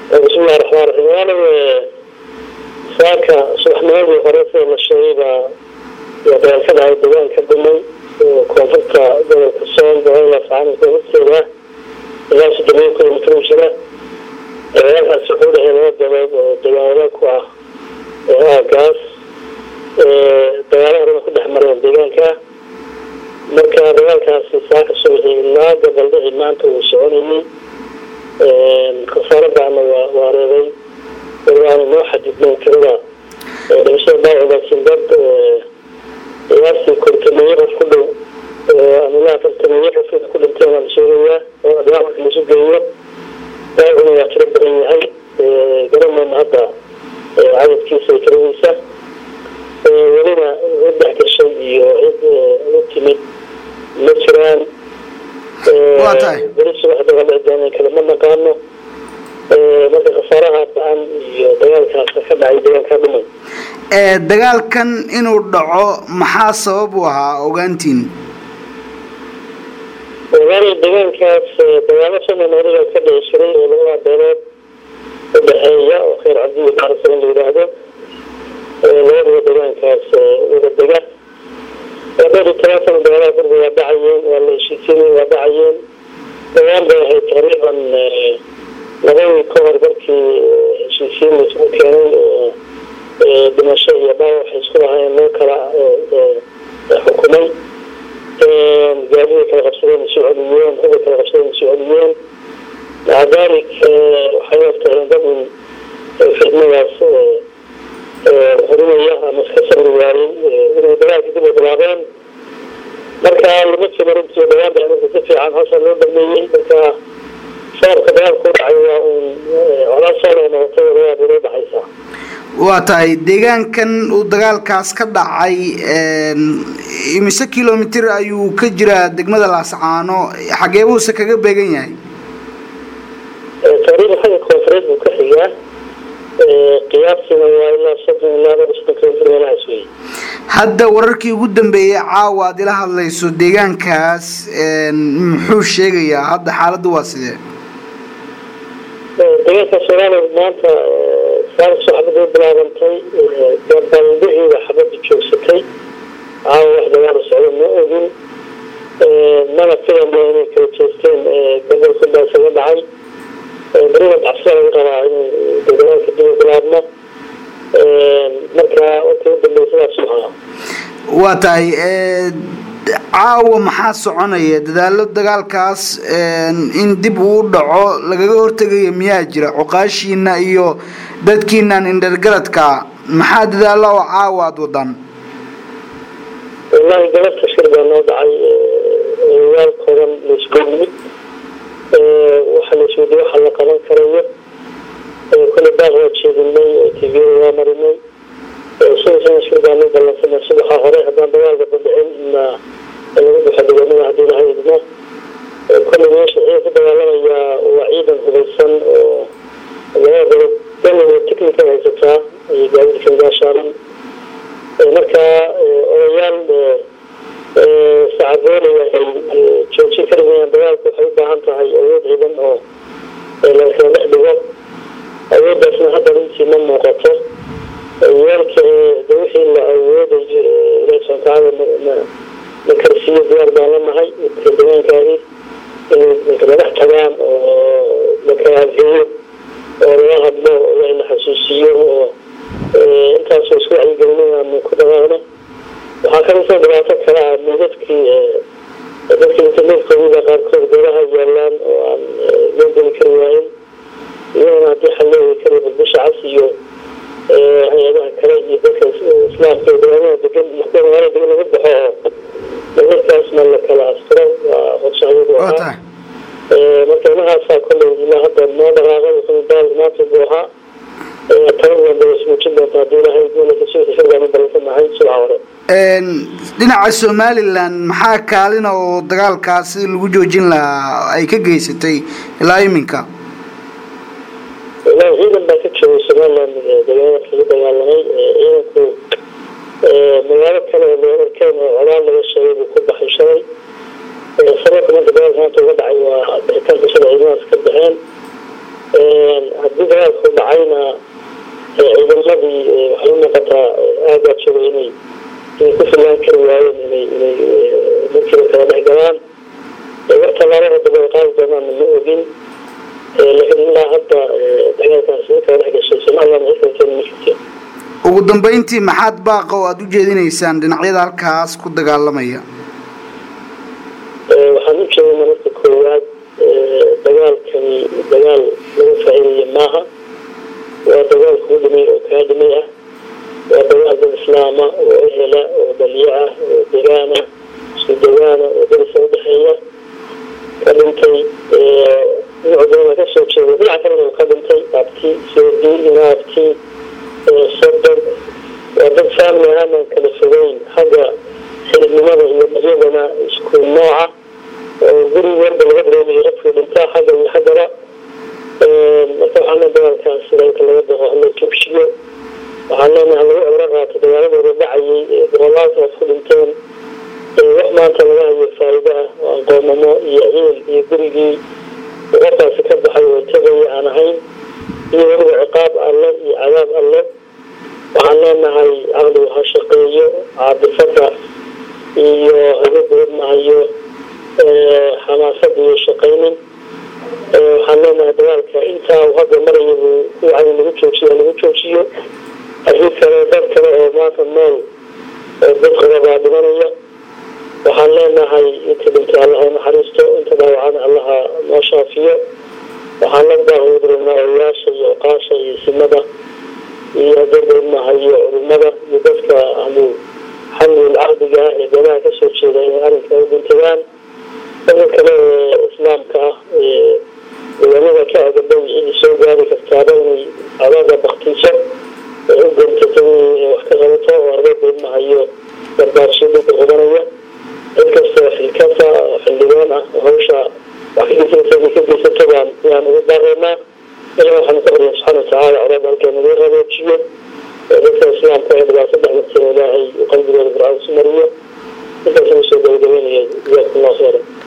bismillahi raxmaan raxiim waanaga saaka subaxnimadii hore sida la sheegay baa yaa dagaal ka dhacay degaan ka dhumay oo koonfurta gobolka sool gobolada facaanka koonfurteeda ilaa soddon kilomitr u jira dagaalkaasi wuxuu dhexey laba gobood oo degaanada ku ah oo ah gaas dagaalo horena ku dhex mareen deegaanka marka dagaalkaasi saaka subaxii ilaa gabaldhici maanta uu soconayay khasaaro baana waa waareeday walibaana noo xadidnay tirada dhimashada dhaawac laakiin dad qiyaastii kortameeye qof ku dhow amilaa kortameeye qof ku dhinteen waa la sheegayaa oo dhaawac marka laisu geeyo dhaawacuna waa tiro badan yahay garanayna hadda cadadkiisa iyo tiradiisa welina cid dhex gashay iyo cid u timid ma jiraan waa tahay beri subax dagaldhicdeen kale ma naqaano marka khasaaraha ba-an iyo dagaalkaas ka dhacay deegaankaa dhumay dagaalkan inuu dhaco maxaa sabab u ahaa ogaantiin walaali deegaankaas dagaalo somanoriga ka dhici jiray oo labada beelood udhexeeya oo kheyr cabdi iyo baarsalan la yidhaahdo labadaba deegaankaas wada dega dhowr iyo toban sana dagaalaha gurga waa dhacayeen waa la heshiisiinay waa dhacayeen dagaal bay ahayd taqriiban labadii ka hor markii heshiisiin laisugu keenay dhimasho iyo dhaawac waxay isku lahaayeen loo kala xukumay gaadiday kala qabsadeen isu celiyeen hubay kala qabsadeen isu celiyeen maca daalik waxay ogtahay dad un fidnadaas horinaya ama iska sabri waayey inay dagaalka dib u bilaabeen marka lama jiro runtii dhawaan baa marka si fiican hawsha loo dhameeyey marka sababka dagaalka u dhacay waa uun colaa soo loo noqotay labada beeloo dhexaysa waa tahay deegaankan uu dagaalkaas ka dhacay imise kilomitr ayuu ka jiraa degmada laascaano xagee buuse kaga beegan yahay taqriiban xagga koonfureed buu ka xigaa qiyaasina waa ilaa soddon ilaa laba soddon kilomitr meelahaas wey hadda wararkii ugu dambeeyey caawa aad ila hadlayso deegaankaas muxuu sheegayaa hadda xaaladda waa sidee deegaanka soomaaliya maanta saarso xabada u bilaabantay gabaldhixiida xabada joogsatay caawa wax dagaala socdo ma ogin mana filana inay kala jeesteen gobolka baa isaga dhacay berida dacsiya laga qabaa in dagaalka dib u bilaabno marka warkii u dambeysadaas maha waa tahay caawa maxaa soconaya dadaalo dagaalkaas in dib uu dhaco lagaga hortegayo miyaa jira cuqaashiina iyo dadkiinan indhergaradka maxaa dadaalo oo caawa aada wadaan wallahi galabta shir baa noo dhacay oyaal kooban laisku yimid waxa laisweydiye waxa la qaban karayo kule baaq waa jeedinay tvda waa marinay sidasana shir baa noo ballansanay subaxa hore haddaan dagaalka badhicin na lagu baxo deegaanada haddii laha idmo kule meesha ciidan ku dagaalamayaa waa ciidan hubaysan oo labada dalood daliga technical haysataa iyo gaadiidkan gaashaaran marka odayaal sacadoonaya ay joojin kari mayaan dagaalku waxay u baahan tahay awood ciidan oo lakala dhex dhigo awooddaasna hadda runtii ma muuqato yaalka de wixii la awoodayo ilahi subxana watacaala na karsiiyo diyaar baan lanahay degaankaagi inay kala dhex tagaan oo lakala adheeyo oo laga hadlo ilahi la xasuusiyo oo intaasoo isku wacyigelin aanu ku dhaqaaqno waxaa kalisoo dhibaato kale ah meedadkii dadka internetkooda qaarkood goobaha yaalaan oo aan loo geli kari waayin iyadana haddii xal loo heli karayo balbisha cas iyo hay-adaha kale iyo dadka islaamka deegaanada degan maxkuum magaalada degan laga baxo oo meedadkaasna la kala astiro waa qorshahayadu ahaa marka ilahaasaa kolley ilaa hadda noo dhaqaaqay wuxuu dagaalka maanta buu ahaa tabadan bay ismuujin doonta haddii ilahay dowlada sida shirgaan u ballansanahay subaxa hore dhinaca somalilan maxaa kaalina oo dagaalkaas sida lagu joojin lahaa ay ka geysatay ilaa iminka wallahi ciidan baa ka joogay somaliland deegaanada kaga dagaalamay ciidanku magaalo kale oo loo arkeen oo colaal laga sheegay buu ku baxay shalay sababka marka dagaalka maanta uga dhacay waa bixitaanka sida ciidamadaas ka baxeen haddii dagaal haddana ciidamadii waxay u muuqataa aagaad joogay inay inay ku fillaan kari waayeen inay inay dadkiiba kala dhex galaan war tallaabada daba ay qaadi doonaanna ma ogin laakiin ilaa hadda dagaalkaasi kala dhex gashay somaliland xikalkeena ma jirto ugu dambeyntii maxaad baaqa oo aada u jeedinaysaan dhinacyada halkaas ku dagaalamaya waxaan u jeedana marka koowaad dagaalkani dagaal laga faa'iidaya maaha waa dagaal kuu dhimay oo kaa dhimay ah waa dagaal dad islaama oo ehela oo daliyo ah oo degaana isku degaana oo darisa udhexeeya ka dhintay dhinacoodana ka soo jeeda dhinaca kalena uu ka dhintay abti soodi inaabti sodon waa dad faamili ahaanan kala fogeyn xagga xilibnimada iyo iyagana isku nooca oo guri walba laga dareemayo qofkii dhintaa xagga iyo xaggaba marka waxaana dagaalkaas dalka laga daqo hala joogsiyo waxaan leenahay lagu cibro qaato dagaaladooda dhacayay boqolaalkaas ku dhinteen wax maanta laga hayo faa'iido ah oo aqoonamo iyo ciil iyo gurigii qofkaasi ka baxay oo tegaya aan ahayn iyo weliba ciqaab alle iyo cadaab alle waxaan leenahay caqligu ha shaqeeyo caadifada iyo hagadoodmahayo xamaasada iyo shaqaynin waxaan leenahay dagaalka intaa uu hadda maraya buu kuwacdi lagu joojiyo lagu joojiyo arrin kale dad kale oo maanta nool oo dad qababaa dhimanaya waxaan leenahay inta dhintay allaha naxariisto inta dhaawacana allaha noo shaafiyo waxaan la daaqudrinaa oyaasha iyo oqaasha iyo simada iyo hadeedoodmahayo culimada iyo dadka ahlu xamlil caqdiga ah ee beelaha kasoo jeeda inay arrinka u dhintagaan dadka kale ee islaamka ah ee deegaanada ka agadow cidii soo gaari kartaaba inay adaada baktiso ee u gontato inay wax ka qabato oo ardadoodmahayo barbaarsho dhulka qabanaya cid kasta xilkasa oo xildhibaan ah oo hawsha wax ka geysato baan yaan ugu daareynaa ilaah waxaanu ka barya subxaana watacaala colaad halkeen naga raboojiyo dadka islaamka ee dhibaato dhexmartay ilaahay qalbigooda fircawn su mariyo intaas ugu soo gabagabeynaya jazakum allah khayra